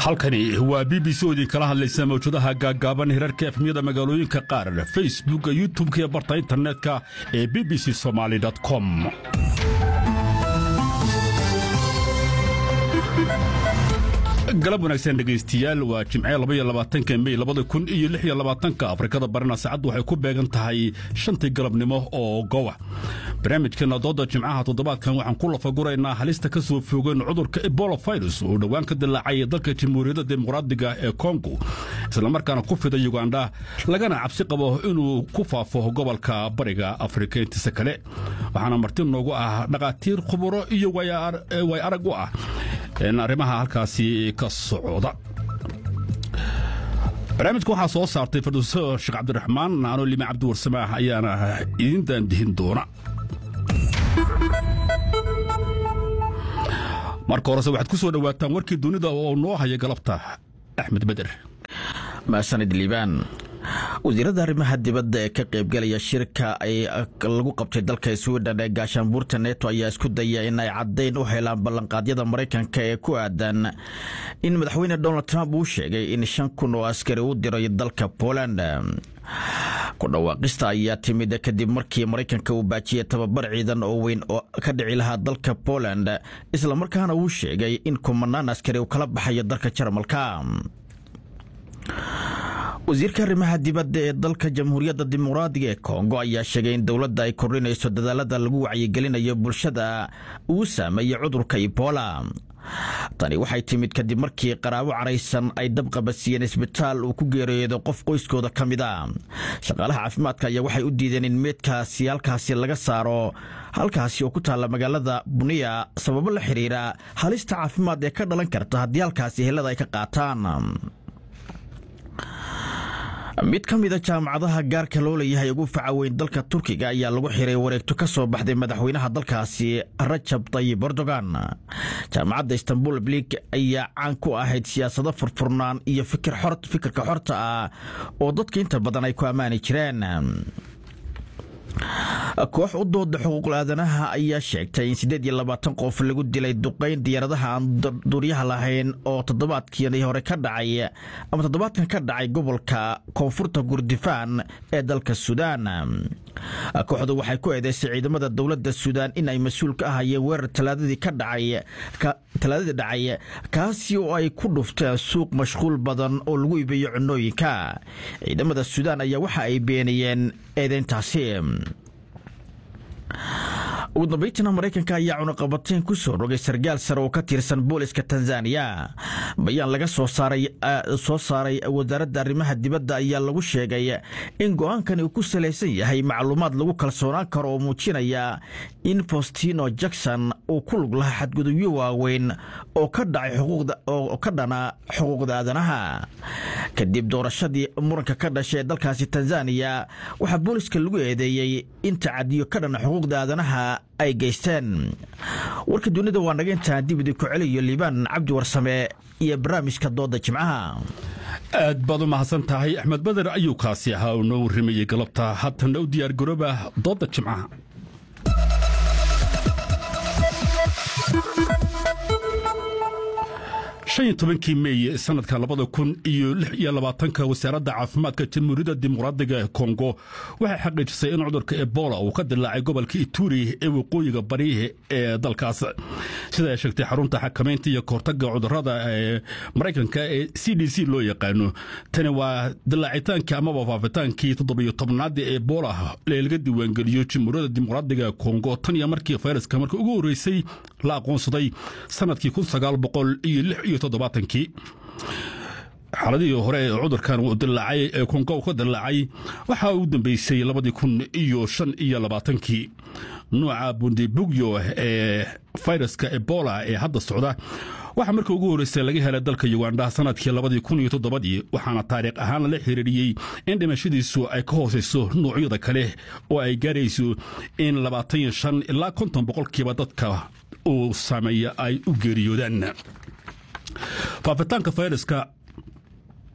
halkani waa b b c oo idinkala hadlaysa mawjadaha gaaggaaban hirarka efmiyada magaalooyinka qaar facebooka youtubeka iyo barta internetka ee b b c somaali com galab wanaagsan dhegaystiyaal waa jimce labayolabaatanka mey labada kun iyo lix iyo labaatanka afrikada barina saacaddu waxay ku beegan tahay shantii galabnimo oo gowa barnaamijkeena dooda jimcaha toddobaadkan waxaan ku lafaguraynaa halista ka soo foogeen cudurka ebola virus oo dhowaan ka dilaacay dalka jamhuuriyadda dimuqraadiga ee kongo islamarkaana ku fida yugandha lagana cabsi qabo inuu ku faafo gobolka bariga afrika intiisa kale waxaana marti noogu ah dhakhaatiir khuburo iyo way arag u ah arrimaha halkaasi ka socda barnaamijka waxaa soo saartay farduuso sheekh cabdiraxmaan anoo lima cabdiwarsamaax ayaana idin daandihin doona marka horese waxaad ku soo dhowaataan warkii dunida oo noo haya galabta axmed beder maasanid liibaan wasiirada arrimaha dibadda ee ka qaybgalaya shirka ay lagu qabtay dalka swiden ee gaashaanbuurta neto ayaa isku daya in ay caddayn u helaan ballanqaadyada maraykanka ee ku aadan in madaxweyne donald trump uu sheegay in shan kun oo askari u diray dalka poland ku dhawaaqista ayaa timid kadib markii maraykanka uu baajiyey tababar ciidan oo weyn oo ka dhici lahaa dalka poland islamarkaana uu sheegay in kumanaan askari uu kala baxayo dalka jarmalka wasiirka arrimaha dibadda ee dalka jamhuuriyadda dimuqraadiga ee kongo ayaa sheegay in dowladda ay kordhinayso dadaalada lagu wacyigelinayo bulshada uu saameeyey cudurka ebola tani waxay timid kadib markii qaraabo caraysan ay dabqabadsiiyeen isbitaal uu ku geeriyoodo qof qoyskooda ka mid a shaqaalaha caafimaadka ayaa waxay u diideen in meedkaasi halkaasi laga saaro halkaasi oo ku taalla magaalada buniya sababo la xidhiira halista caafimaad ee ka dhalan karta haddii halkaasi helada ay ka qaataan mid ka mida jaamacadaha gaarka loo leeyahay ugu faca weyn dalka turkiga ayaa lagu xiray wareegto ka soo baxday madaxweynaha dalkaasi rajab tayib erdogan jaamacadda istanbul blig ayaa caan ku ahayd siyaasado furfurnaan iyo fikirka xorta ah oo dadka inta badan ay ku ammaani jireen koox u dooda xuquuqul aadanaha ayaa sheegtay in siddeed iyo labaatan qof lagu dilay duqayn diyaaradaha aan duuryaha lahayn oo toddobaadkii hore ka dhacay ama toddobaadkan ka dhacay gobolka koonfurta gurdifaan ee dalka suudaan kooxdu waxay ku eedeysay ciidamada dowladda suudaan in ay mas-uul ka ahayeen weerar talaadadii ka dhacay talaadadii dhacay kaasi oo ay ku dhufteen suuq mashquul badan oo lagu iibiyo cunooyinka ciidamada suudaan ayaa waxa ay beeniyeen eedeyntaasi ugu dambaytiina maraykanka ayaa cunaqabateyn ku soo rogay sargaal sare oo ka tirsan booliska tanzaniya bayaan laga soo saaray wasaaradda arrimaha dibadda ayaa lagu sheegay in go-aankani uu ku salaysan yahay macluumaad lagu kalsoonaan karo oo muujinaya in faustino jackson uu ku lug lahaa xadgudubyo waaweyn oo ka dhana xuquuqda aadanaha kadib doorashadii muranka ka dhashay ee dalkaasi tanzaniya waxaa booliska lagu eedeeyey in tacadiyo ka dhana xuquuqda aadanaha ay geysteen warka dunida waa naga intaan dib idinku celiyo liibaan cabdi warsame iyo barnaamijka dooda jimcaha aad baad u mahadsan tahay axmed bader ayuu kaasi ahaa uu noo warramayey galabta haatana u diyaar garooba dooda jimcaha shan iyo tobankii meey sanadka labada kun iyo lix iyo labaatanka wasaaradda caafimaadka jamhuuriyadda dimuqraadiga ee kongo waxay xaqiijisay in cudurka ebola uu ka dilaacay gobolka ituri ee waqooyiga bari ee dalkaas sida ay sheegtay xarunta xakamaynta iyo kahortaga cudurada ee maraykanka ee c d c loo yaqaano tani waa dilaacitaankii amaba faafitaankii toddobiyo tobnaadii ebola ee laga diiwaangeliyo jamhuuriyadda dimuqraadiga ee kongo tan iyo markii fayraska markii ugu horreysay la aqoonsaday sanadkii kun sagaal boqol iyo lix iyo todobaatankii xaaladihii hore ee cudurkan uu dilaacay ee kongo ka dilaacay waxaa u dambeysay labadii kun iyo shan iyo labaatankii nuuca bundibugyo ee fayraska ebola ee hadda socda waxaa markii ugu horreysay laga helay dalka yugandha sanadkii labadii kun iyo toddobadii waxaana taariikh ahaan lala xiriiriyey in dhimashadiisu ay ka hoosayso nuucyada kale oo ay gaarayso in labaatan iyo shan ilaa konton boqolkiiba dadka uu saameeya ay u geeriyoodaan faafitaanka fayraska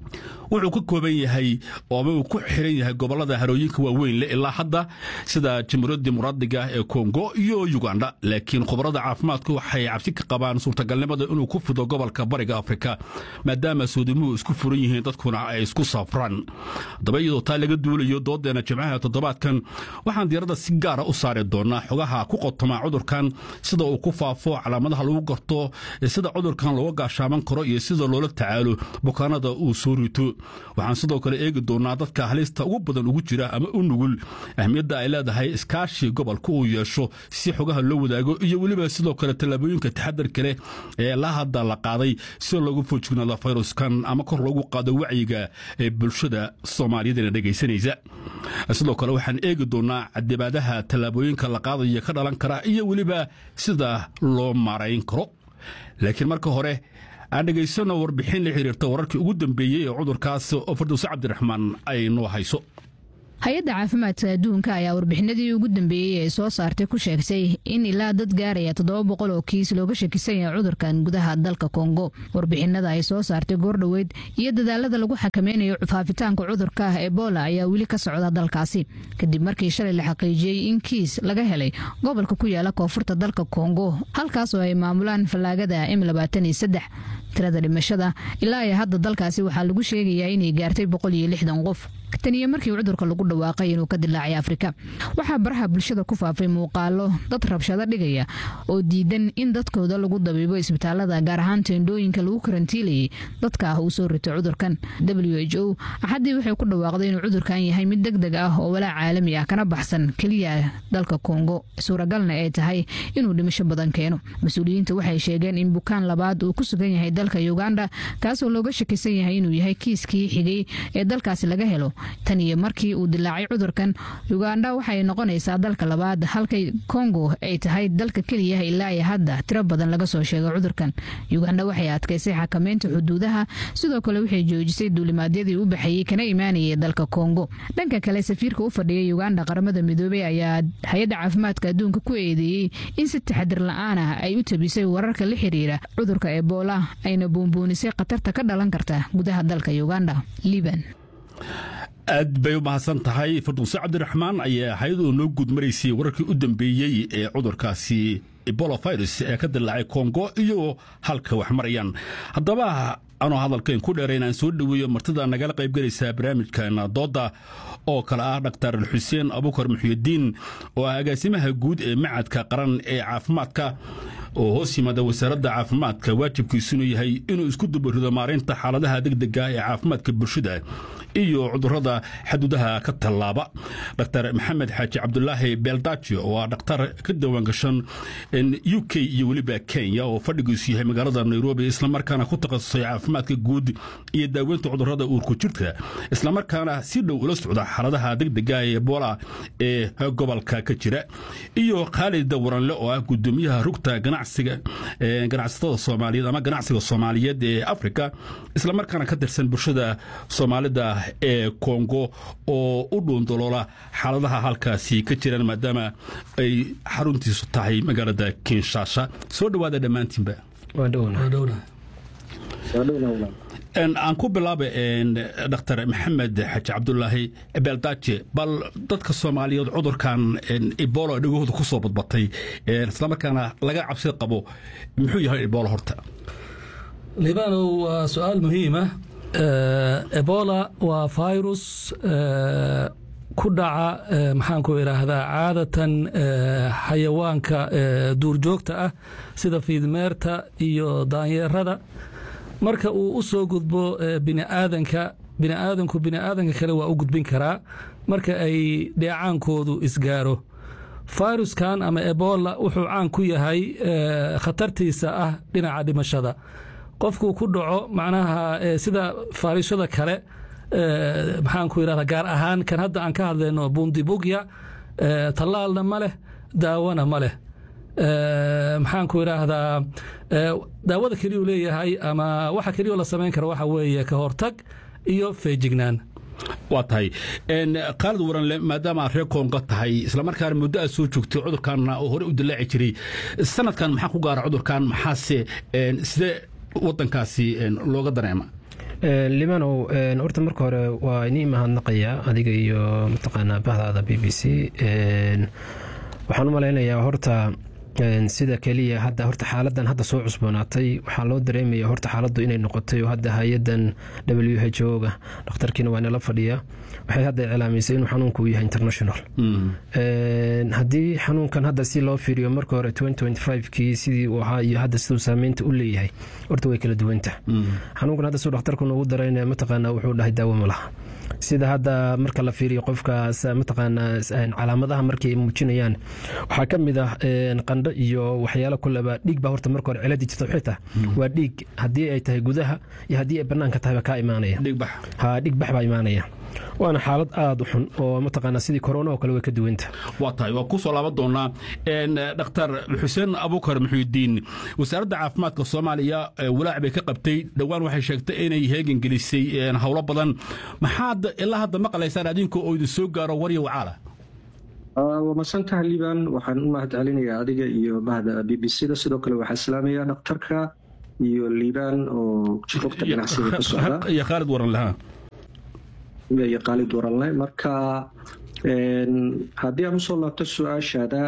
wuxuu ka kooban yahay ama uu ku xiran yahay gobolada harooyinka waaweyn leh ilaa hadda sida jamhuuriyadda dimuqraadiga ee kongo iyo uganda laakiin khubarada caafimaadku waxay cabsi ka qabaan suurtagalnimada inuu ku fido gobolka bariga afrika maadaama soodimuhu isku furan yihiin dadkuna ay isku safraan haddaba iyadoo taa laga duulayo doodeena jimcaha toddobaadkan waxaan diyaradda si gaara u saari doonaa xogaha ku qotoma cudurkan sida uu ku faafo calaamadaha lagu garto sida cudurkan looga gaashaaman karo iyo sida loola tacaalo bukaanada uu soo rito waxaan sidoo kale eegi doonaa dadka halista ugu badan ugu jira ama u nugul ahmiyadda ay leedahay iskaashi gobolka uu yeesho si xogaha loo wadaago iyo weliba sidoo kale tallaabooyinka taxadar kale ee la hadda la qaaday si loogu foojignaado fayruskan ama kor loogu qaado wacyiga ee bulshada soomaaliyeedna dhegaysanaysa sidoo kale waxaan eegi doonaa cadibaadaha tallaabooyinka la qaadaya ka dhalan kara iyo weliba sida loo maarayn karo laakiin marka hore aan dhegaysano warbixin la xiriirta wararkii ugu dambeeyey ee cudurkaas oo firdowse cabdiraxmaan ay noo hayso hay-adda caafimaadka adduunka ayaa warbixinadii ugu dambeeyey ee soo saartay ku sheegtay in ilaa dad gaaraya toddoba boqol oo kiis looga shakisan yahay cudurkan gudaha dalka kongo warbixinada ay soo saartay goordhoweyd iyo dadaalada lagu xakameynayo faafitaanka cudurka ebola ayaa weli ka socda dalkaasi kadib markii shalay la xaqiijiyey in kiis laga helay gobolka ku yaala koonfurta dalka kongo halkaas oo ay maamulaan fallaagada m labaatan iyo saddex tirada dhimashada ilaa iyo hadda dalkaasi waxaa lagu sheegayaa inay gaartay boqol iyo lixdan qof taniyo markii cudurka lagu dhawaaqay inuu ka dilaacay afrika waxaa baraha bulshada ku faafay muuqaalo dad rabshado dhigaya oo diidan in dadkooda lagu dabiibo isbitaalada gaar ahaan teendhooyinka lagu karantiilayay dadka ah uu soo rito cudurkan w h o axaddii waxay ku dhawaaqday inuu cudurkan yahay mid deg deg ah oo walaac caalami ah kana baxsan keliya dalka kongo suuragalna ay tahay inuu dhimasho badan keeno mas-uuliyiinta waxay sheegeen in bukaan labaad uu ku sugan yahay dalka uganda kaasoo looga shakisan yahay inuu yahay kiiskii xigay ee dalkaasi laga helo tan iyo markii uu dilaacay cudurkan uganda waxay noqonaysaa dalka labaad halka kongo ay tahay dalka keliya ilaa iyo hadda tiro badan laga soo sheegay cudurkan uganda waxay adkaysay xakameynta xuduudaha sidoo kale waxay joojisay duulimaadyadii u baxayey kana imaanayay dalka kongo dhanka kale safiirka u fadhiya uganda qaramada midoobey ayaa hay-adda caafimaadka adduunka ku eedeeyey in si taxadir la-aan ah ay u tabisay wararka la xiriira cudurka ebola ayna buunbuunisay khatarta ka dhalan karta gudaha dalka uganda liban aad bay u mahadsan tahay firdowse cabdiraxmaan ayaa hay-ad oo noo guudmaraysay wararkii u dambeeyey ee cudurkaasi ebola virus ee ka dilaacay kongo iyo halka wax marayaan haddaba anoo hadalkayn ku dheerayn aan soo dhoweeyo martida nagala qaybgelaysaa barnaamijkan dooda oo kale ah dhaktar xuseen abukar muxyidiin oo ah agaasimaha guud ee macadka qaran ee caafimaadka oo hoos yimaada wasaaradda caafimaadka waajibkiisunu yahay inuu isku dubarido maareynta xaaladaha degdega ee caafimaadka bulshada iyo cudurada xaduudaha ka tallaaba dr maxamed xaaji cabdulaahi beeldajo oo ah dhakhtar ka diiwaangashan u k iyo weliba kenya oo fadhigiisu yahay magaalada nairobi islamarkaana ku takhasusay caafimaadka guud iyo daaweynta cudurada uurku jirta islamarkaana si dhow ula socda xaaladaha degdega ee ebola ee gobolka ka jira iyo khaalid waranle oo ah gudoomiyaha rugta ganacsiga ganacsatada soomaaliyeed ama ganacsiga soomaaliyeed ee afrika islamarkaana ka tirsan bulshada soomaalida ee kongo oo u dhuundaloola xaaladaha halkaasi ka jiraan maadaama ay xaruntiisu tahay magaalada kinshasa soo dhowaada dhammaantiinba aan ku bilaaba dr maxamed xaji cabdulaahi beeldaaje bal dadka soomaaliyeed cudurkan ebola dhegahooda ku soo badbatay islamarkaana laga cabsi qabo muxuu yahay ebola horta libanow waa su-aal muhiima ebola waa virus ku dhaca maxaan ku idhaahdaa caadatan xayawaanka duurjoogta ah sida fiidmeerta iyo daanyeerada marka uu u soo gudbo biniaadanka biniaadanku biniaadanka kale waa u gudbin karaa marka ay dheecaankoodu isgaaro fayruskan ama ebola wuxuu caan ku yahay khatartiisa ah dhinaca dhimashada qofkuu ku dhaco macnaha sida faarishada kale maxaan ku idhahda gaar ahaan kan hadda aan ka hadlayno bundibugya tallaalna ma leh daawana ma leh maxaan ku idhaahdaa daawada keliyu leeyahay ama waxa keliyo la samayn kara waxa weeye ka hortag iyo feejignaan waa tahay khaalid waranle maadaama aad reer koonga tahay islamarkaana muddo aad soo joogtay cudurkaanna oo hore u dilaaci jiray sanadkan maxaa ku gaara cudurkan maxaase sidee wadankaasi looga dareema libanow horta marka hore waa inii mahadnaqayaa adiga iyo mataqaanaa bahdaada b b c waxaan u malaynayaa horta sida keliya hadda horta xaaladan hadda soo cusboonaatay waxaa loo dareemaya horta xaaladdu inay noqotay oo hadda hay-adan w h o ga dhakhtarkiina waa nala fadhiya waxay hadda iclaamisay inuu xanuunku uu yahay international haddii xanuunkan hadda si loo fiiriyo marka hore kii sidii uu ahaa iyo hadda siduu saameynta u leeyahay horta way kala duwanta xanuunkan hadda siduu dhakhtarku noogu darayna mataqaana wuxuu dhahay daawo ma laha sida hadda marka la fiiriyo qofka mataqaana calaamadaha markay muujinayaan waxaa ka mid ah qandho iyo waxyaalo kuleba dhiig baa horta marka hore ciladi jirta waxay tahay waa dhiig haddii ay tahay gudaha iyo haddii ay banaanka tahayba kaa imaanaya ha dhiig bax baa imaanaya waana xaalad aada u xun oo mataqaana sidii korona oo kale way ka duwanta waa tahay waa kusoo laaban doonaa dhakhtar xuseen abuukar muxuudiin wasaaradda caafimaadka soomaaliya walaac bay ka qabtay dhowaan waxay sheegtay inay heegan gelisay howlo badan maxaad ilaa hadda maqlaysaan adinka oo idin soo gaaro warya wacaala waa masantaha liban waxaan u mahad celinayaa adiga iyo bahda b b c da sidoo kale waxaa islaamaya dhakhtarka iyo liban oo rugta ganacsiga ka socda iyo khaalid waran lahaa iyo qaalid waranle marka haddii aan usoo laabto su-aashaada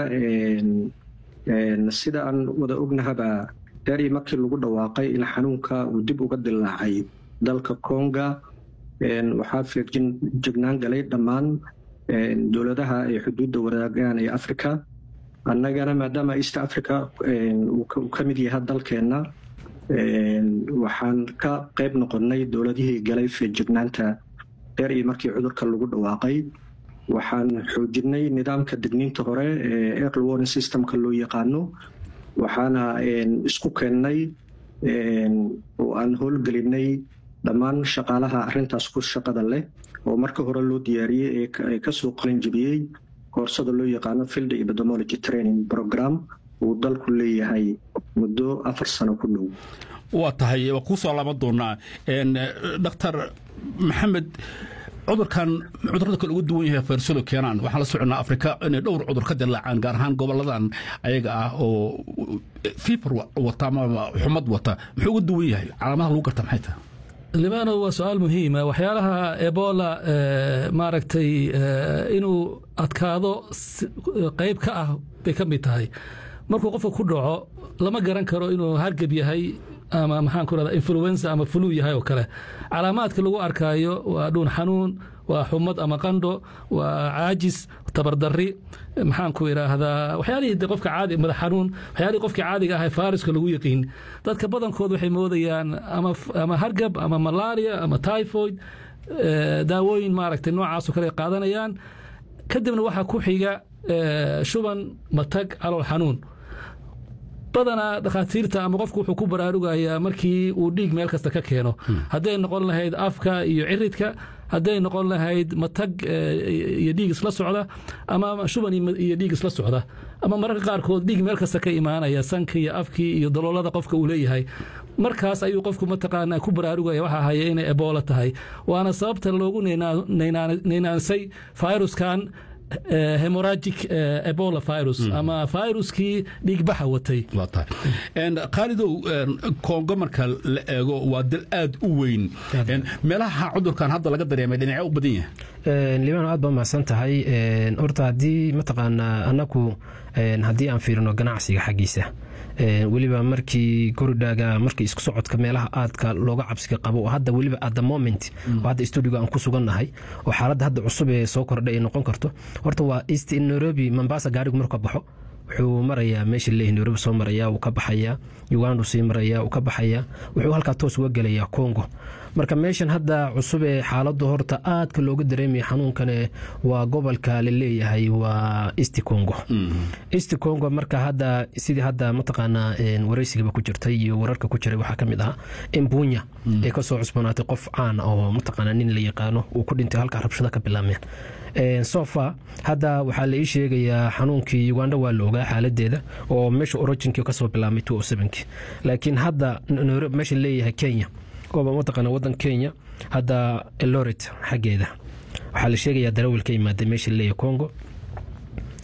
sida aan wada ognahaba daari markii lagu dhawaaqay in xanuunka uu dib uga dilaacay dalka konga waxaa feegjignaan galay dhammaan dowladaha ay xuduudda wadaagaan ee africa annagana maadaama east africa uu ka mid yahay dalkeenna waxaan ka qayb noqonnay dowladihii galay feejignaanta deer iyo markii cudurka lagu dhawaaqay waxaan xoojinay nidaamka digniinta hore ee early warning systemka loo yaqaano waxaana isku keennay oo aan howlgelinay dhammaan shaqaalaha arintaas ku shaqada leh oo marka hore loo diyaariyey ee kasoo qalinjibiyey koorsada loo yaqaano field epidemiology training program uu dalku leeyahay muddo afar sano ku dhow waa tahay waa kuu soo laaban doonaa dhakhtar maxamed cudurkan cudurada kale ugu duwan yahay fayrsadu keenaan waxaan la soconnaa afrika inay dhowr cudur ka dilaacaan gaar ahaan goboladan ayaga ah oo fiifar wata ama xumad wata muxuu ugu duwan yahay calaamadaha lagu garta maxay tahay libano waa su-aal muhiima waxyaalaha ebola maaragtay inuu adkaado qayb ka ah bay ka mid tahay markuu qofka ku dhaco lama garan karo inuu hargab yahay ama maxaan ku rahda influenza ama flu yahay oo kale calaamaadka lagu arkaayo waa dhuun xanuun waa xumad ama qandho waa caajis tabardari maxaan ku idhaahdaa waxyaalihii de qofka caadi madax xanuun waxyaalihii qofkii caadiga ahay faariska lagu yaqiin dadka badankood waxay moodayaan ama hargab ama malaria ama typhoid daawooyin maaragtay noocaasoo kale qaadanayaan kadibna waxaa ku xiga shuban matag calool xanuun badanaa dhakhaatiirta ama qofku wuxuu ku baraarugayaa markii uu dhiig meel kasta ka keeno hadday noqon lahayd afka iyo ciridka hadday noqon lahayd matag iyo dhiig isla socda ama shuban iyo dhiig isla socda ama mararka qaarkood dhiig meel kasta ka imaanaya sanka iyo afkii iyo daloolada qofka uu leeyahay markaas ayuu qofku mataqaanaa ku baraarugaya waxa haya inay ebola tahay waana sababta loogu neynaansay viruskan hemoragic ebola virus ama viruskii dhiigbaxa watay khaalidow kongo marka la eego waa dal aad u weyn meelaha cudurkan hadda laga dareemay dhinacee u badan yahay libano aad baa mahadsan tahay horta haddii mataqaanaa annaku haddii aan fiirino ganacsiga xaggiisa weliba markii koridhaaga markii isku socodka meelaha aadka looga cabsiga qabo oo hadda weliba at the moment oo hadda stuudigo aan ku sugannahay oo xaaladda hadda cusub ee soo kordhay ay noqon karto horta waa east nairobi mombasa gaarigu marka baxo wuxuu marayaa meesha leeyahay nairobi soo maraya wuu ka baxayaa uganda sii maraya wuu ka baxayaa wuxuu halkaa toos uga gelayaa congo marka meeshan hadda cusub ee xaaladdu horta aadka looga dareemaya xanuunkane waa gobolka la leeyahay waa east congo east congo marka hadda sidii hadda mataqaanaa waraysigaba ku jirtay iyo wararka ku jiray waxaa ka mid ahaa embunya ee kasoo cusbanaatay qof caan oo mataqaanaa nin la yaqaano uu ku dhintay halkaa rabshada ka bilaabmeen sofa hadda waxaa la ii sheegayaa xanuunkii uganda waa la ogaa xaaladeeda oo meesha originkii kasoo bilaabmay laakiin hadda meesha leeyahay kenya ooba mataqaana wadan kenya hadda eloret xaggeeda waxaa la sheegayaa darawal ka imaaday meesha leeyahay congo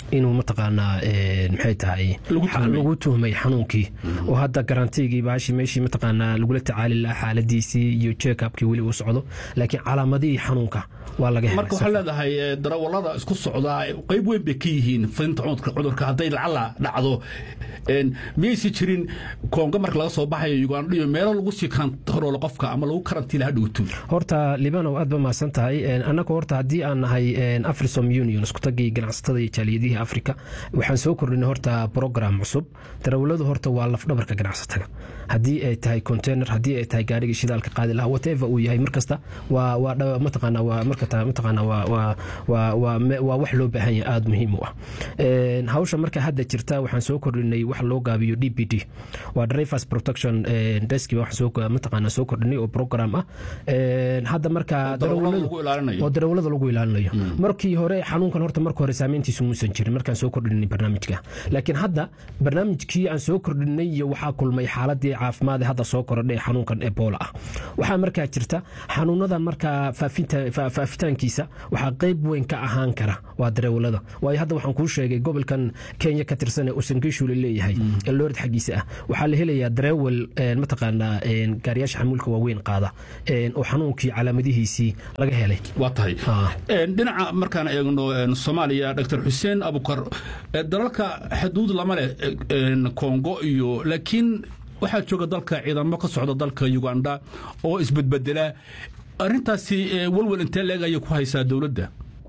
inuu mataqaanaa maxay tahay lagu tuhmay xanuunkii oo hadda garantigii baashi meeshii mataqaanaa lagula tacaali lahaa xaaladiisii iyo checkupkii weli uu socdo laakiin calaamadihii xanuunka waa laga helay marka waxaa leedahay darawallada isku socdaa qayb weyn bay ka yihiin fidinta cudurka hadday lacala dhacdo miyaysi jirin koongo marka laga soo baxayo ugandha iyo meelo lagu sii kantaroolo qofka ama lagu karantiila hadhowto horta libanow aad ba mahadsan tahay annagu horta haddii aan nahay afrisom union iskutagii ganacsatada iyo jaaliyadihii africa waxaan soo kordhinay horta program cusub darawalladu horta waa lafdhabarka ganacsatada haddii ay tahay container haddii ay tahay gaarigii shidaalka qaadi lahaa whatever uu yahay markasta waa waa mataqaana waa markata mataqaana waa waa waa waa waa wax loo baahan yahay aada muhiim u ah hawsha marka hadda jirta waxaan soo kordhinay wax loo gaabiyo d p d waa drivers protection desk waxaan soo mataqaana soo kordhinay oo program ah hadda marka oo darawallada lagu ilaalinayo markii hore xanuunkan horta marka hore saameyntiisu muusan jirin markaan soo kordhinay barnaamijka laakiin hadda barnaamijkii aan soo kordhinay iyo waxaa kulmay xaaladii caafimaad hadda soo korodhay xanuunkan ebola ah waxaa markaa jirta xanuunadan markaa faafitaankiisa waxaa qayb weyn ka ahaan kara waa darawallada waayo hadda waxaan kuu sheegay gobolkan kenya ka tirsan ee usangishu la leeyahay eloorid xaggiisa ah waxaa la helayaa darawal mataqaanaa gaariyaasha xamuulka waaweyn qaada oo xanuunkii calaamadihiisii laga helay waa tahay dhinaca markaan eegno soomaaliya dr xuseen abukar dalalka xuduud lama leh kongo iyo laakiin waxaa jooga dalka ciidamo ka socda dalka uganda oo isbedbedela arintaasi walwal intee leeg ayay ku haysaa dowladda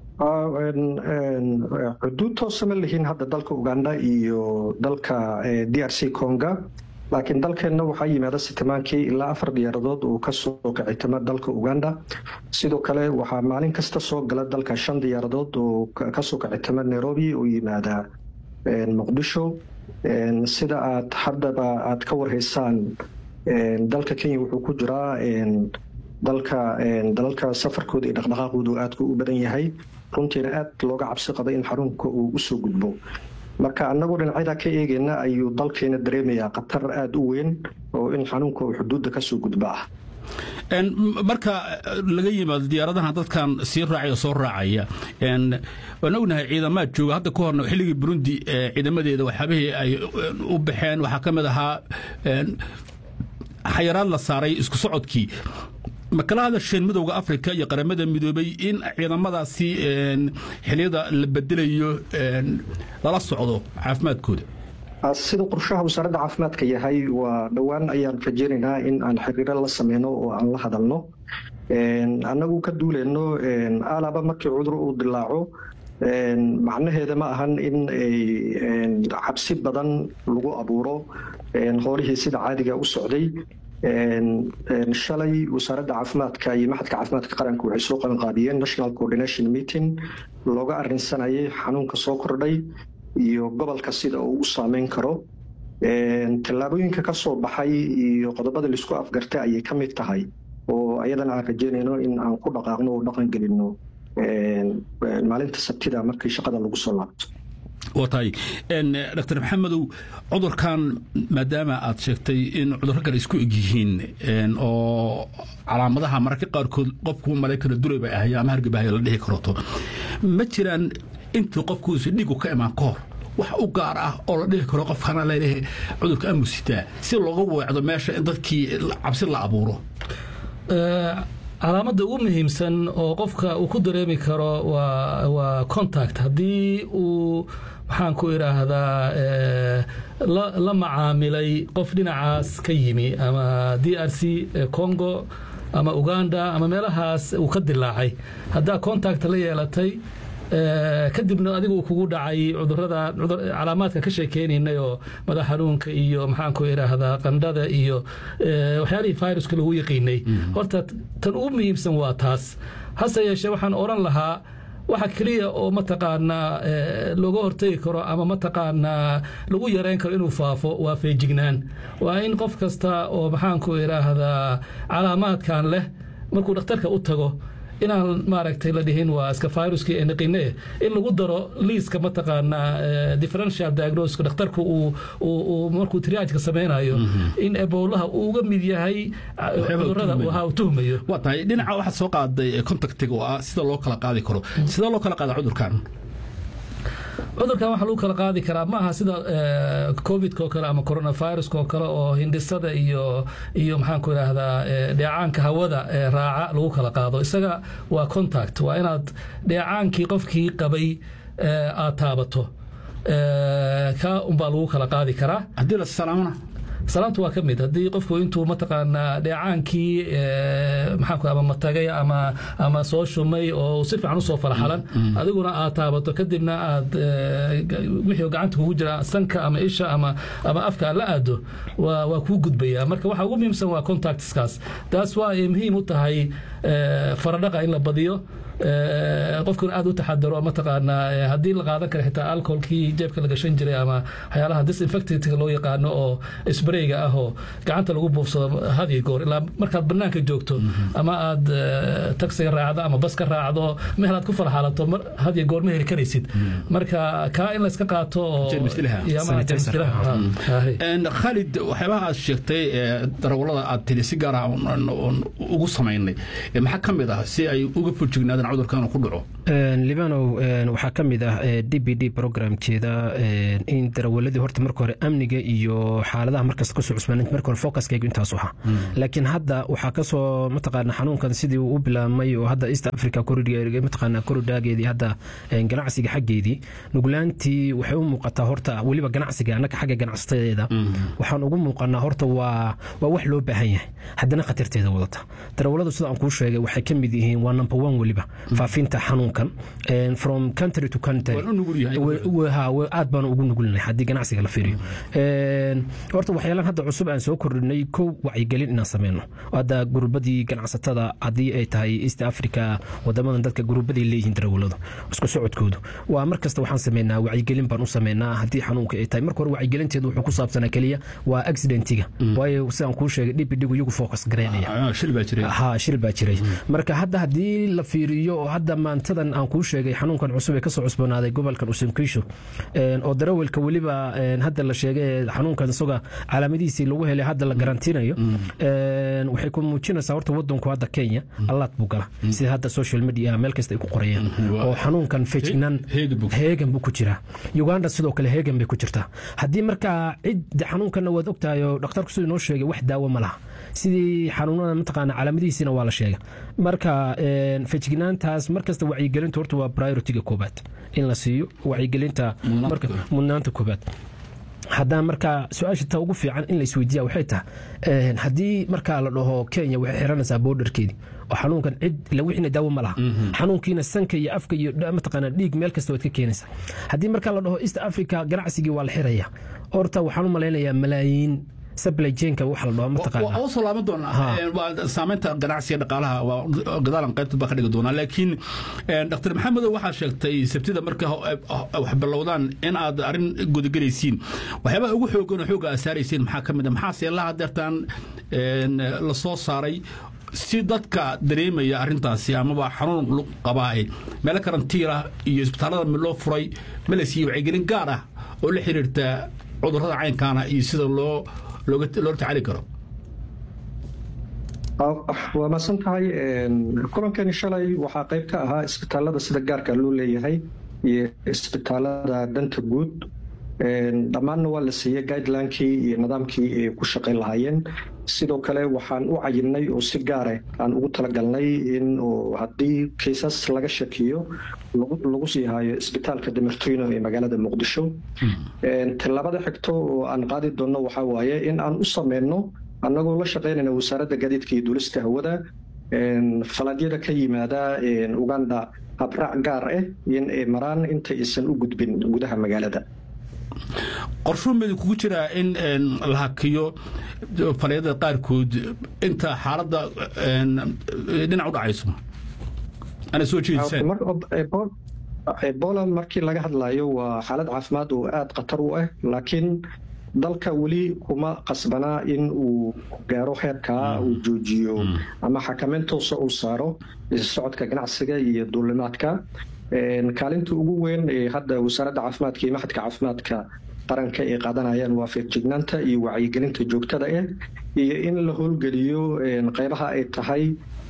xuduud toosa ma lihiin hadda dalka uganda iyo dalka d r c conga laakiin dalkeenna waxaa yimaada sitimaankii ilaa afar diyaaradood uu kasoo kicitama dalka uganda sidoo kale waxaa maalin kasta soo gala dalka shan diyaaradood oo kasoo kicitama nairobi oo yimaada muqdisho sida aad haddaba aad ka warhaysaan dalka kenya wuxuu ku jiraa dalka dalalka safarkooda iyo dhaqdhaqaaqoodu aadka u badan yahay runtiina aad looga cabsi qaba in xarunka uu usoo gudbo marka annagoo dhinacyada ka eegayna ayuu dalkeena dareemayaa khatar aada u weyn oo in xanuunka uu xuduudda kasoo gudba ah marka laga yimaado diyaaradahan dadkan sii raacaya soo raacaya waan ognahay ciidamaad jooga hadda ka horna xilligii burundi ciidamadeeda waxyaabihii ay u baxeen waxaa ka mid ahaa xayaraad la saaray isku socodkii ma kala hadasheen midowda africa iyo qaramada midoobay in ciidamadaasi xiliyada la bedelayo lala socdo caafimaadkooda sida qorshaha wasaaradda caafimaadka yahay waa dhowaan ayaan rajeynaynaa in aan xiriiro la sameyno oo aan la hadalno annagu ka duuleyno alaba markii cudur uu dilaaco macnaheeda ma ahan in cabsi badan lagu abuuro howlihii sida caadiga u socday shalay wasaaradda caafimaadka iyo maxadka caafimaadka qaranka waxay soo qabanqaabiyeen national coordination meeting looga arinsanayay xanuunka soo kordhay iyo gobolka sida uu u saameyn karo tallaabooyinka ka soo baxay iyo qodobada laisku afgartay ayay ka mid tahay oo ayadana aan rajeynayno in aan ku dhaqaaqno oo dhaqan gelino maalinta sabtida markii shaqada lagu soo laabto waa tahay dr maxamedow cudurkan maadaama aad sheegtay in cudurro kale isku eg yihiin oo calaamadaha mararka qaarkood qofku malay kara duray bay ahay ama hargabahaya la dhihi karoto ma jiraan intii qofkuusi dhigu ka imaan ka hor wax u gaar ah oo la dhihi karo qofkana laleeyahay cudurka amusitaa si looga weecdo meesha in dadkii cabsi la abuuro calaamada ugu muhiimsan oo qofka uu ku dareemi karo waa contact haddii uu maxaan ku idhaahdaa la macaamilay qof dhinacaas ka yimi ama d r c congo ama uganda ama meelahaas uu ka dilaacay haddaa contact la yeelatay kadibna adiga uu kugu dhacay cudurada calaamaadka ka sheekeynaynay oo madax xanuunka iyo maxaanku idhaahdaa qandhada iyo waxyaalihii viruska lagu yaqiinay horta tan ugu muhiimsan waa taas hase yeeshee waxaan odhan lahaa waxa keliya oo mataqaanaa looga hortegi karo ama mataqaanaa lagu yareyn karo inuu faafo waa feejignaan waa in qof kasta oo maxaanku idhaahdaa calaamaadkan leh markuu dhakhtarka u tago inaan maaragtay la dhihin waa iska viruskii naqine in lagu daro liiska mataqaanaa differential diagnosis dhakhtarku uu markuu triageka sameynayo in eboolaha uu uga mid yahay cudurada waha uu tuhmayo waa tahay dhinaca waxaad soo qaaday contactiga oo ah sida loo kala qaadi karo sidee loo kala qaada cudurkan cudurkan waxaa lagu kala qaadi karaa ma aha sida covidka oo kale ama coronaviruska oo kale oo hindhisada iyo iyo maxaan ku idhaahdaa dheecaanka hawada raaca lagu kala qaado isaga waa contact waa inaad dheecaankii qofkii qabay aad taabato ka unbaa lagu kala qaadi karaa haddii la salaamana salaamtu waa ka mid haddii qofku intuu mataqaanaa dheecaankii maxaanku ama matagay ama ama soo shumay oo si fiican usoo falaxalan adiguna aad taabato kadibna aad wixii gacanta kugu jira sanka ama isha ama ama afka aad la aado waa waa kuu gudbaya marka waxa ugu muhiimsan waa contactskaas taas waa ay muhiim u tahay faradhaqa in la badiyo qofkuna aad u taxadaro mataqaanaa haddii la qaadan kara xitaa alcoholkii jeebka la gashan jiray ama waxyaalaha disinfectantka loo yaqaano oo sprayga ah oo gacanta lagu buufsado hadiyo goor ilaa markaad banaanka joogto ama aad taksiga raacdo ama bas ka raacdo meel aad ku falxaalato hadiyo goor ma heli karaysid marka kaa in layska qaato oo khalid waxyaabaha aad sheegtay darawalada aad tiri si gaar ah ugu samaynay maxaa ka mid ah si ay uga fojignaadaan cudurkan ku dhaco libanow waxaa ka mid ah d b d programkeeda in darawaladii horta marka hore amniga iyo xaaladaha markasta kasoo cusbaan marka hore focuskaygu intaasu ahaa laakiin hadda waxaa kasoo mataqaana xanuunkan sidii uu u bilaabmay oo hadda east africa mataqaana koridhaageedii hadda ganacsiga xaggeedii nuglaantii waxay u muuqataa horta weliba ganacsiga annaga xagga ganacsateeda waxaan ugu muuqanaa horta waa waa wax loo baahan yahay haddana khatarteeda wadata darawaladu sida aan kuu sheegay waxay ka mid yihiin waa number one weliba faafinta xanuunkan from country to country aad baan ugu nugulnahay haddii ganacsiga la fiiriyo horta waxyaalaan hadda cusub aan soo kordhinay kow wacyigelin inaan sameyno hadda gurubadii ganacsatada haddii ay tahay east africa wadamadan dadka gurubaday leeyihiin darawaladu isku socodkoodu waa mar kasta waxaan sameynaa wacyigelin baan u sameynaa haddii xanuunka ay tahay marka hore wacyigelinteedu wuxuu ku saabsanaa keliya waa accidentiga waayo sidaan kuu sheegay dhibidhigu iyagu focus gareynaya ha shil baa jiray marka hadda haddii la fiiriyo oo hadda maantadan aan kuu sheegay xanuunkan cusub ee kasoo cusboonaaday gobolkan usankiisho oo darawalka weliba hadda la sheegay xanuunkan isaga calaamadihiisii lagu helay hadda la garantiinayo waxay ku muujinaysaa horta wadanku hadda kenya allaad buu gala sida hadda social media meel kasta ay ku qorayeen oo xanuunkan fejnan heegan buu ku jiraa uganda sidoo kale heegan bay ku jirtaa haddii markaa cid xanuunkanna waad ogtahay oo dhakhtarku siduu noo sheegay wax daawo ma laha sidii xanuunada mataqaana calaamadihiisina waa la sheegay marka fejignaantaas markasta wacyigelinta horta waa prioritiga koobaad in la siiyo wacyigelinta mudnaanta koobaad haddaan markaa su-aasha ta ugu fiican in la isweydiiya waxay tahay haddii markaa la dhaho kenya waxay xiranaysaa boodarkeedii oo xanuunkan cid lawixina daawo ma laha xanuunkiina sanka iyo afka iyo mataqaana dhiig meel kasta waad ka keenaysaa haddii markaa la dhaho east africa ganacsigii waa la xiraya horta waxaan u malaynayaa malaayiin supply chainka waxa la dhaho mataqaana waa soo laaban doonaa waa saameynta ganacsiga dhaqaalaha waa gadaalan qaybta baa ka dhigi doonaa laakiin dr maxamedow waxaa sheegtay sabtida marka wax bilowdaan in aad arrin gudagelaysiin waxyaabaha ugu xoogan oo xooga aad saaraysiin maxaa ka mid a maxaase la hadeertaan la soo saaray si dadka dareemaya arintaasi amaba xanuun qabaa meelo karantiila iyo isbitaallada loo furay ma la siiyey wacyigelin gaar ah oo la xiriirta cudurrada caynkaana iyo sida loo loola tacaali karo waa maadsan tahay kulankani shalay waxaa qayb ka ahaa isbitaalada sida gaarka loo leeyahay iyo isbitaalada danta guud dhammaanna waa la siiyey guidelinekii iyo nidaamkii ay ku shaqayn lahaayeen sidoo kale waxaan u cayinay oo si gaare aan ugu talagalnay in haddii kaysas laga shakiyo lagu sii hayo isbitaalka demertino ee magaalada muqdisho tallaabada xigto oo aan qaadi doonno waxaa waaye in aan u sameyno annagoo la shaqaynayna wasaaradda gaadiidka iyo duulista hawada falaadyada ka yimaada uganda habraac gaar ah in ay maraan inta aysan u gudbin gudaha magaalada qorshuu mid kugu jiraa in la hakiyo falyadada qaarkood inta xaaladda dhinac u dhacayso ana soo jeedisaan ebola markii laga hadlayo waa xaalad caafimaad oo aada khatar u ah laakiin dalka weli kuma qasbanaa in uu gaaro heerkaa uu joojiyo ama xakameyn toosa uu saaro socodka ganacsiga iyo duulimaadka kaalinta ugu weyn ee hadda wasaaradda caafimaadka iyo maxadka caafimaadka qaranka ay qaadanayaan waa feejignaanta iyo wacyigelinta joogtada ah iyo in la howlgeliyo qeybaha ay tahay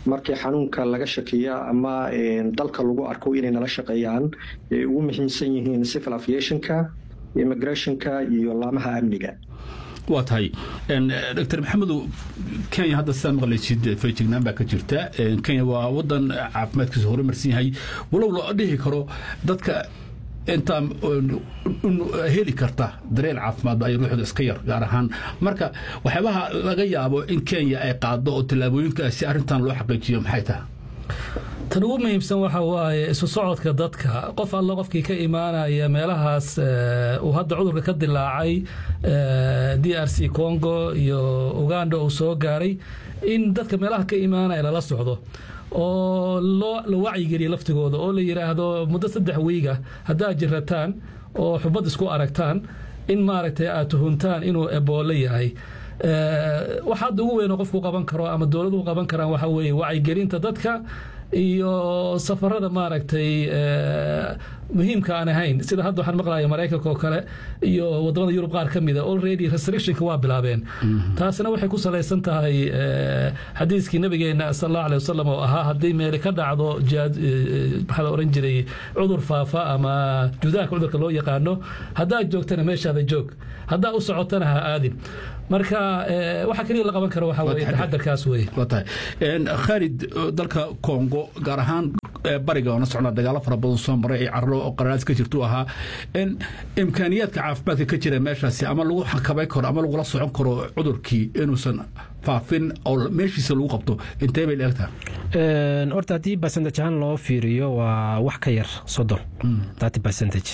markii xanuunka laga shakiya ama dalka lagu arko inay nala shaqeeyaan ay ugu muhiimsan yihiin civil aviationka immigrationka iyo laamaha amniga waa tahay dr maxamedow kenya hadda sidaa maqlaysid feejignaan baa ka jirta kenya waa wadan caafimaadkiisa horumarsan yahay walow loo dhihi karo dadka intaa heli karta dareel caafimaad ay ruuxda iska yar gaar ahaan marka waxyaabaha laga yaabo in kenya ay qaado oo tallaabooyinkaasi arrintan loo xaqiijiyo maxay tahay tan ugu muhiimsan waxa waaye isu socodka dadka qof alla qofkii ka imaanaya meelahaas uu hadda cudurka ka dilaacay d r c congo iyo uganda uu soo gaaray in dadka meelaha ka imaanaya lala socdo oo la wacyigeliya laftigooda oo la yidhaahdo muddo saddex wiiga haddaad jirataan oo xubad isku aragtaan in maaragtay aad tuhuntaan inuu eboolo yahay waxa hadda ugu weyn oo qofku qaban karo ama dowladuhu qaban karaan waxa weeye wacyigelinta dadka iyo safarada maaragtay muhiimka aan ahayn sida hadda waxaan maqlaya maraykanka oo kale iyo wadamada yurub qaar ka mida already restrictionka waa bilaabeen taasina waxay ku salaysan tahay xadiiskii nabigeena sal allahu aleh wasalam oo ahaa haddii meeli ka dhacdo maxaa la oran jiray cudur faafa ama judaanka cudurka loo yaqaano haddaad joogtana meeshaada joog haddaa u socotana ha aadin marka waxa keliya la qaban karo waxa weye taxadarkaas weye waa tahay khaalid dalka congo gaar ahaan bariga oona socnaa dagaalo fara badan soo maray ee carro oo qararaas ka jirtu ahaa imkaaniyaadka caafimaadka ka jira meeshaasi ama lagu xakabay karo ama lagula socon karo cudurkii inuusan faafin oo meeshiisa lagu qabto intee bay leegtaha horta haddii percentage ahaan loo fiiriyo waa wax ka yar soddon thirty percentage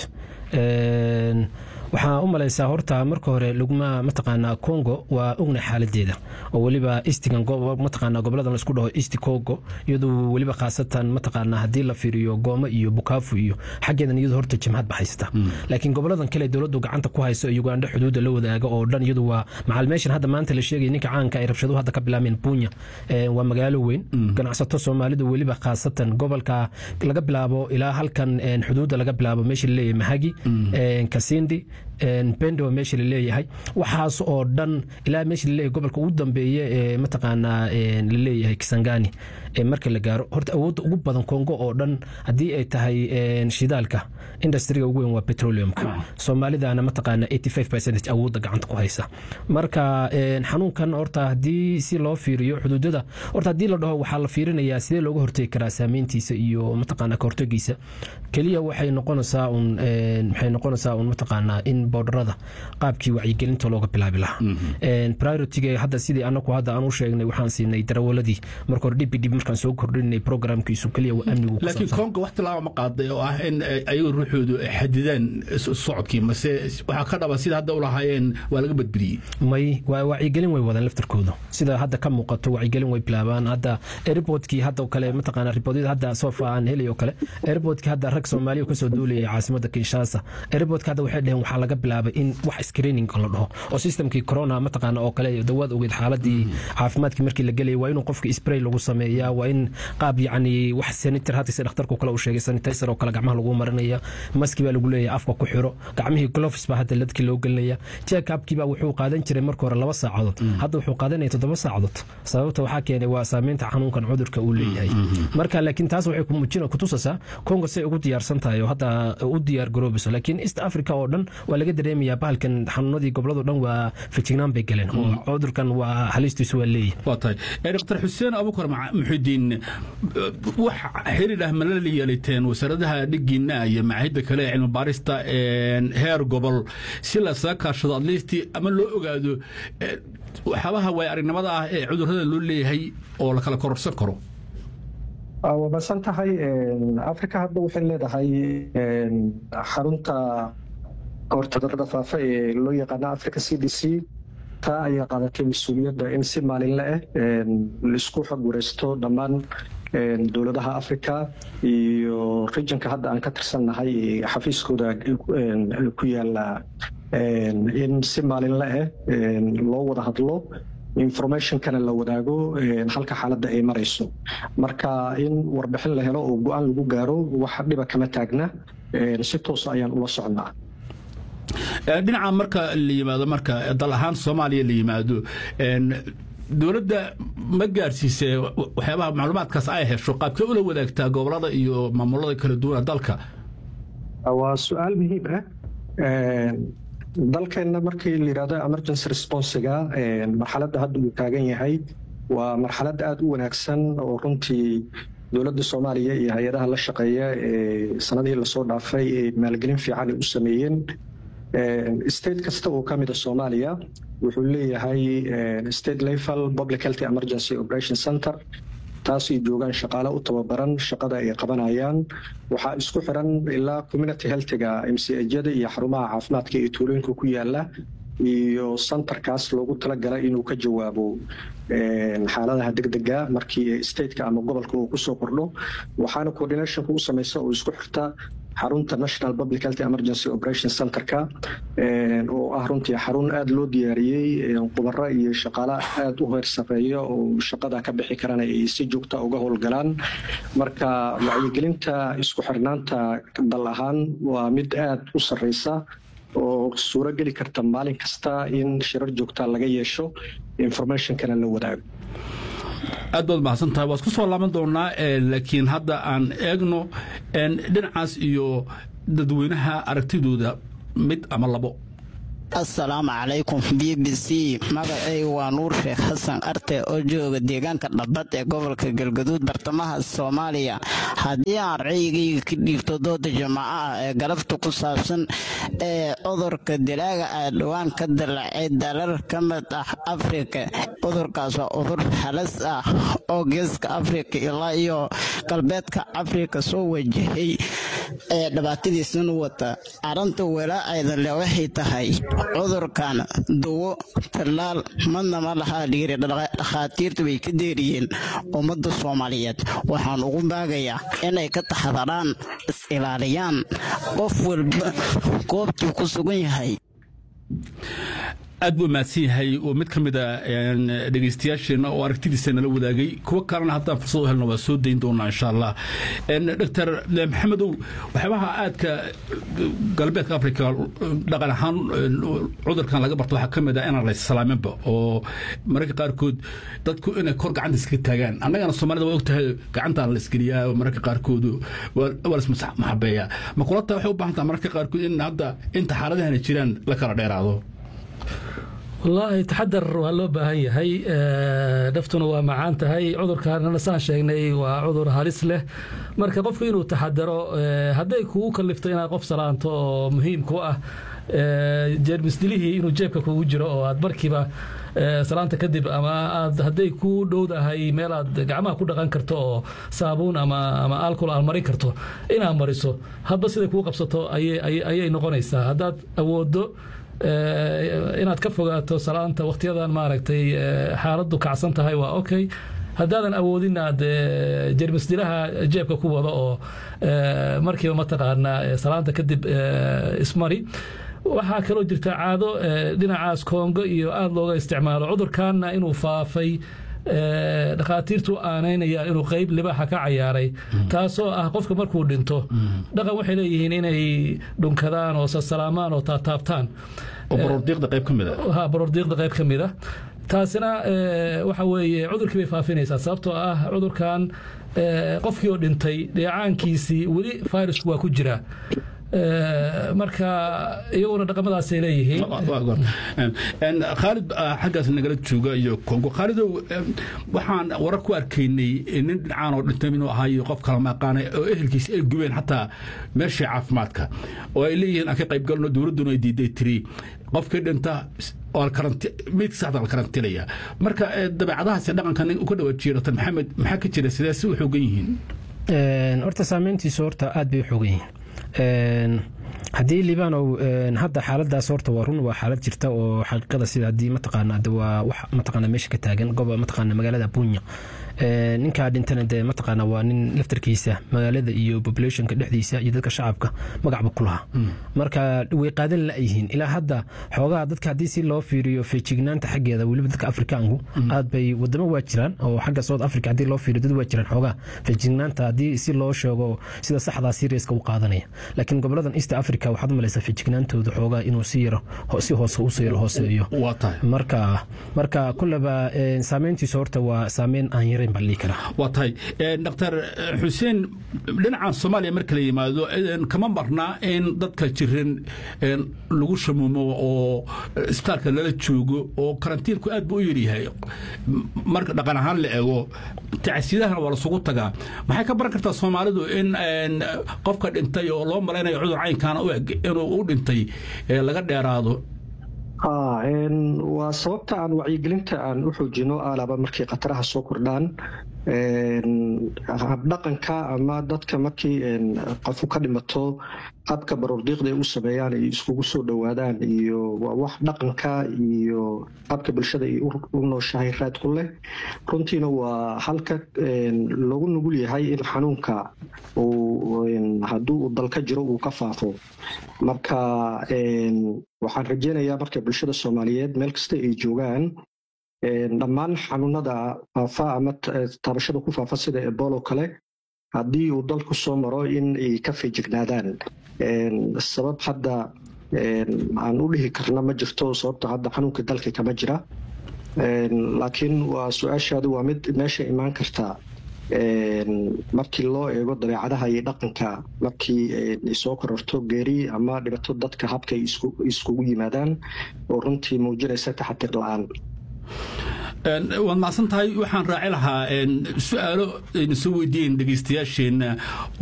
waxaa u malaysaa horta marka hore laguma mataqaanaa congo waa ogna xaaladeeda oo weliba istigan mataqaanaa goboladan laisku dhaho east congo iyadoo weliba khaasatan mataqaanaa haddii la fiiriyo gooma iyo bukaafu iyo xaggeedan iyadu horta jimhad ba haysta laakiin goboladan kale dowladdu gacanta ku hayso uganda xuduudda la wadaaga oo dhan iyadu waa macal meeshan hadda maanta la sheegaya ninka caanka ay rabshaduhu hadda ka bilaabeen bunya waa magaalo weyn ganacsato soomaalidu weliba khaasatan gobolka laga bilaabo ilaa halkan xuduudda laga bilaabo meesha laleeyahay mahagi kasindi bendo meesha laleeyahay waxaas oo dhan ilaa meesha laleeyahay gobolka ugu dambeeye ee mataqaanaa laleeyahay kisangani marka la gaaro horta awoodda ugu badan kongo oo dhan haddii ay tahay shidaalka industriga ugu weyn waa petroleumka soomaalidana mataqaana 85 percentage awoodda gacanta ku haysa marka xanuunkan horta haddii si loo fiiriyo xuduudada horta haddii la dhaho waxaa la fiirinayaa sidee looga hortegi karaa saameyntiisa iyo mataqaana ka hortegiisa keliya waxay noqonaysaa un waxay noqonaysaa un mataqaanaa in boodarada qaabkii wacyigelinta looga bilaabi lahaa prioritiga hadda sidii anaku hadda aan u sheegnay waxaan siinay darawaladii marka hore dhib dhib markaan soo kordhinay programkiisu keliya waa amnigu laakiin konga wax tilaaba ma qaaday oo ah in ayagu ruuxoodu xadidaan socodkii mase waxaa ka dhaba sida hadda u lahaayeen waa laga badbadiyey may waa wacyigelin way wadaan laftarkooda sida hadda ka muuqato wacyigelin way bilaabaan hadda airportkii hadda kale mataqaana riboodada hadda sofa aan helay oo kale airportkii hadda rag soomaaliya kasoo duulayay caasimada kinshasa airportka hadda waxay dheheen waxaa laga bilaabay in wax screening la dhaho oo systemkii corona mataqaana oo kale dawaad ogeed xaaladii caafimaadkii markii la gelayay waa inuu qofka spray lagu sameeyaa waa in qaab yacni wax sanitar hadda si dhakhtarku kale uu sheegay sanitizer oo kale gacmaha lagu marinaya maski baa lagu leeyahay afka ku xiro gacmihii gloves baa hadda dadkii loo gelinaya check upkii baa wuxuu qaadan jiray marka hore laba saacadood hadda wuxuu qaadanaya toddoba saacadood sababta waxaa keenay waa saameynta xanuunkan cudurka uu leeyahay marka laakiin taas waxay kumujina kutusaysaa congo say ugu diyaarsan tahay oo hadda u diyaar garoobayso laakiin east africa oo dhan waa laga dareemayaa bahalkan xanuunadii gobolado dhan waa fejignaan bay galeen oo cudurkan waa halistiisu waa leeyahay waa tahay dr xuseen abukar muxidiin wax xiriir ah mala yeeliteen wasaaradaha dhigiina iyo macaahidda kale ee cilmi baarista heer gobol si lasaga kaashado adlisti ama loo ogaado waxyaabaha waay aragnimada ah ee cudurrada loo leeyahay oo la kala kororsan karo waa masan tahay africa hadda waxay leedahay xarunta kahortagurada faafa ee loo yaqaana africa c d c taa ayaa qaadatay mas-uuliyadda in si maalinle ah laisku xog wareysto dhammaan dowladaha africa iyo regionka hadda aan ka tirsannahay xafiiskooda ku yaala in si maalinle ah loo wada hadlo informationkana la wadaago halka xaaladda ay marayso marka in warbixin la helo oo go-aan lagu gaaro wax dhiba kama taagna si toos ayaan ula socnaa dhinaca marka la yimaado marka dal ahaan soomaaliya la yimaado dowladda ma gaarsiisee waxyaabaha macluumaadkaas ay hesho qaabkee ula wadaagtaa gobolada iyo maamulada kala duwana dalka waa su-aal muhiim ah dalkeenna markii la yidhahdo emergency responsiga marxaladda hadda uu taagan yahay waa marxalad aada u wanaagsan oo runtii dowladda soomaaliya iyo hay-adaha la shaqeeya ee sanadihii lasoo dhaafay ee maalgelin fiican ay u sameeyeen state kasta oo ka mida soomaaliya wuxuu leeyahay state level public health emergency operation center taasay joogaan shaqaale u tababaran shaqada ay qabanayaan waxaa isku xiran ilaa community healthiga mcjada iyo xarumaha caafimaadka ee tuulooyinka ku yaala iyo centerkaas loogu talagala inuu ka jawaabo xaaladaha degdega markii stateka ama gobolka uu kusoo kordho waxaana coordinationka u samaysa oo isku xirta xarunta national public health emergency operation centerka oo ah runtii xarun aada loo diyaariyey khubaro iyo shaqaale aada u heer sareeya oo shaqada ka bixi karana ay si joogta uga howlgalaan marka wacyigelinta isku xirnaanta dal ahaan waa mid aada u sareysa oo suuro geli karta maalin kasta in shirar joogta laga yeesho informationkana la wadaago aad baad mahadsantahay waa isku soo laaban doonaa laakiin hadda aan eegno dhinacaas iyo dadweynaha aragtidooda mid ama labo assalaamu calaykum b b c magacayga waa nuur sheekh xasan arte oo jooga deegaanka dhabbad ee gobolka galgaduud bartamaha soomaaliya haddii aan raygayga ka dhiibto dooda jamaaco ah ee galabta ku saabsan ee cudurka dilaaga ah dhowaan ka dallacay dalal ka mid ah afrika cudurkaas waa cudur halas ah oo geeska afrika ilaa iyo galbeedka afrika soo wajahay ee dhibaatadiisana wata arrinta walaa-ayda le waxay tahay cudurkan duwo tallaal madna ma lahaa dhiiri dhakhaatiirta way ka deeriyeen ummadda soomaaliyeed waxaan ugu baagayaa inay ka taxadaraan is-ilaaliyaan qof walba goobtuu ku sugan yahay aad buu mahadsan yahay oo mid ka mid a dhegeystayaasheenna oo aragtidiisa nala wadaagay kuwo kalena haddaan fursad u helna waa soo dayn doonaa insha allah doctor maxamedow waxyaabaha aadka galbeedka africa dhaqan ahaan cudurkan laga barto waxaa ka mid ah inaan la salaaminba oo mararka qaarkood dadku inay kor gacanta iska taagaan annagana soomaalida waa ogtahay gacantaan la isgeliyaa oo mararka qaarkood waa lasmaxabeeyaa ma kula taa waxay u baahan taha mararka qaarkood in hadda inta xaaladahana jiraan la kala dheeraado wallaahi taxadar waa loo baahan yahay naftuna waa macaan tahay cudurkaanana saan sheegnay waa cudur halis leh marka qofku inuu taxadaro hadday kugu kalifto inaad qof salaanto oo muhiim ku ah jeermisdilihii inuu jeebka kugu jiro oo aad markiiba salaanta kadib ama aad hadday ku dhowdahay meel aad gacmaha ku dhaqan karto oo saabuun ama ama alcohol aad marin karto inaad mariso hadba siday kuu qabsato ayay noqonaysaa haddaad awoodo inaad ka fogaato salaanta wakhtiyadan maaragtay xaaladdu kacsan tahay waa okay haddaadan awoodin aad jermisdilaha jeebka ku wado oo markiiba mataqaanaa salaanta kadib ismari waxaa kaloo jirta caado dhinacaas koongo iyo aada looga isticmaalo cudurkanna inuu faafay dhakhaatiirtu aanaynaya inuu qeyb libaaxa ka cayaaray taasoo ah qofka markuu dhinto dhaqan waxay leeyihiin inay dhunkadaan oo sasalaamaan oo taataabtaan baroordiiqda qayb ka mid a baroordiiqda qayb ka mid a taasina waxa weeye cudurkii bay faafinaysaa sababtoo ah cudurkan qofkii oo dhintay dheecaankiisii weli fayrasku waa ku jiraa marka iyaguna dhaqamadaasay leeyihiin khaalid xaggaas nagala jooga iyo kongo khaalidow waxaan warar ku arkaynay nin dhinacaan oo dhintay inuu ahaayo qof kala maqaanay oo ehelkiisa ay gubeen xataa meeshii caafimaadka oo ay leeyihiin aan ka qayb galno dowladduna ay diiday tiri qofkii dhinta meydka saxda la karantilaya marka dabeecadahaas dhaqanka nin uka dhawaajiya dr maxamed maxaa ka jira sidee si u xoogan yihiin horta saameyntiisu horta aad bay u xoogan yihiin haddii libaanow hadda xaaladaas horta waa run waa xaalad jirta oo xaqiiqada sida haddii mataqaana waa wax mataqaana meesha ka taagan goba mataqaana magaalada bunya ninkaa dhintana dee mataqaana waa nin laftarkiisa magaalada iyo populationka dhexdiisa iyo dadka shacabka magacba ku lahaa marka way qaadan la-yihiin ilaa hadda xoogaha dadka haddii si loo fiiriyo feejignaanta xaggeeda weliba dadka afrikaanku aad bay wadamo waa jiraan oo xagga south africa haddii loo fiiriyo dad waa jiraan xoogaha feejignaanta haddii si loo sheego sida saxdaa seriaska u qaadanaya laakiin goboladan east africa waxaad umalaysaa feejignaantooda xoogaha inuu si yaro si hoose usii yaro hooseeyo marka marka kulleba saameyntiisu horta waa saameyn aan yarayn baan dhihi karaa waa tahay dr xuseen dhinacan soomaaliya marka la yimaado kama marnaa in dadka jiran lagu shamuumo oo isbitaalka lala joogo oo karantiinku aad buu u yaryahay marka dhaqan ahaan la eego tacsiyadahana waa lasugu tagaa maxay ka baran kartaa soomaalidu in qofka dhintay oo loo malaynayo cudur caynkaana u eg inuu u dhintay laga dheeraado waa sababta aan wacyigelinta aan u xoojino alaba markay khataraha soo kordhaan habdhaqanka ama dadka markii qofu ka dhimato habka baroordiiqda ay u sameeyaan ay iskugu soo dhowaadaan iyo waa wax dhaqanka iyo habka bulshada ay u nooshahay raad ku leh runtiina waa halka loogu nugul yahay in xanuunka hadduu uu dalka jiro uu ka faafo marka waxaan rajeynayaa marka bulshada soomaaliyeed meel kasta ay joogaan dhammaan xanuunada faafa ama taabashada ku faafa sida ebolo kale haddii uu dalku soo maro in ay ka feejignaadaan sabab hadda aan u dhihi karna ma jirto sababta hadda xanuunka dalka kama jira laakiin waa su-aashaadu waa mid meesha imaan karta markii loo eego dabeecadaha iyo dhaqanka markii ay soo kororto geeri ama dhibato dadka habka ay iskugu yimaadaan oo runtii muujinaysa taxatir la-aan waad macsan tahay waxaan raaci lahaa su-aalo aynu soo weydiiyeen dhegeystayaasheenna